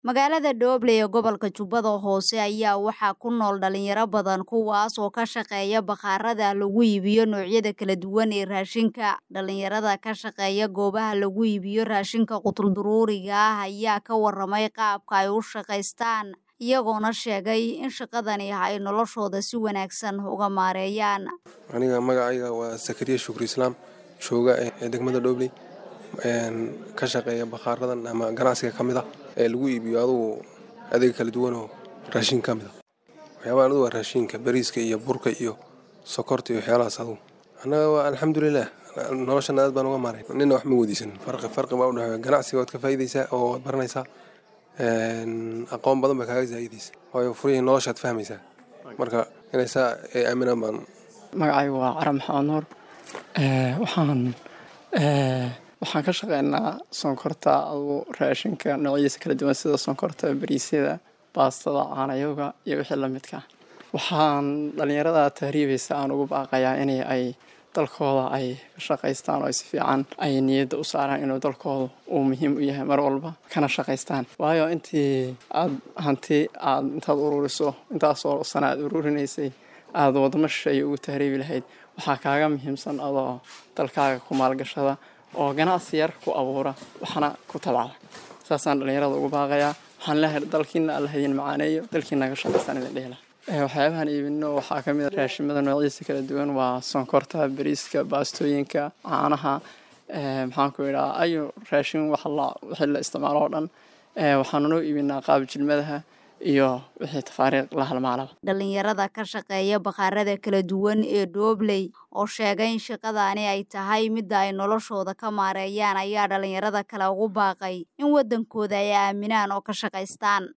magaalada dhoble ee gobolka jubbada hoose ayaa waxaa ku nool dhalinyaro badan kuwaas oo ka shaqeeya bakhaarada lagu iibiyo noocyada kala duwan ee raashinka dhalinyarada ka shaqeeya goobaha lagu iibiyo raashinka qutulduruuriga ah ayaa ka waramay qaabka ay u shaqaystaan iyagoona sheegay in shaqadani ay noloshooda si wanaagsan uga maareeyaan aniga magacayga waa sakariya shukri islaam jooga ee degmada dhobley ka shaqeeya bakhaaradan ama ganacsiga ka mid a ee lagu iibiyo adugu adeeg kala duwanoo raashin ka mid a waxyaabaha adugu waa raashinka bariiska iyo burka iyo sokorta iyo waxyaalahaas adugu annaga waa alxamdulilah noloshana aad baan uga maaray nina wax ma weydiisan farqi farqi baa udhexeeya ganacsiga waad ka faa'iidaysaa oo waad baranaysaa aqoon badan baa kaaga zaa'idaysa waayo furihii noloshaad fahmaysaa marka inay saa ay aaminaan baan magacaygu waa cara maxamed nuur waxaan waxaan ka shaqeynaa sonkorta adugu raashinka noocyadiisa kala duwan sida sonkorta bariisyada baastada caanayoga iyo wixii lamidka waxaan dhalinyarada tahriibaysa aan ugu baaqayaa in ay dalkooda ay ka shaqaystaan oo ay si fiican ay niyadda u saaraan inuu dalkooda uu muhiim u yahay mar walba kana shaqaystaan waayo intii aad hanti aad intaad ururiso intaasoo sana aad ururinaysay aada wadamo shisheeye ugu tahriibi lahayd waxaa kaaga muhiimsan adoo dalkaaga ku maalgashada oo ganacsi yar ku abuura waxna ku tabacda saasaan dhalinyarada ugu baaqayaa waxaan leehay dalkiina alla hadin macaaneeyo dalkiina ka shaqaystaan idin dhehla waxyaabahan iibino waxaa kamid a raashimada noocyadiisa kala duwan waa sonkorta bariiska baastooyinka caanaha maxaan ku idhaha ayu raashin wixii la isticmaalo oo dhan waxaanu noo iibinaa qaab jilmadaha iyo wixii tafaariiq la halmaalaba dhalinyarada ka shaqeeya bakhaarada kala duwan ee dhobley oo sheegay in shaqadaani ay tahay midda ay noloshooda ka maareeyaan ayaa dhalinyarada kale ugu baaqay in waddankooda ay aaminaan oo ka shaqaystaan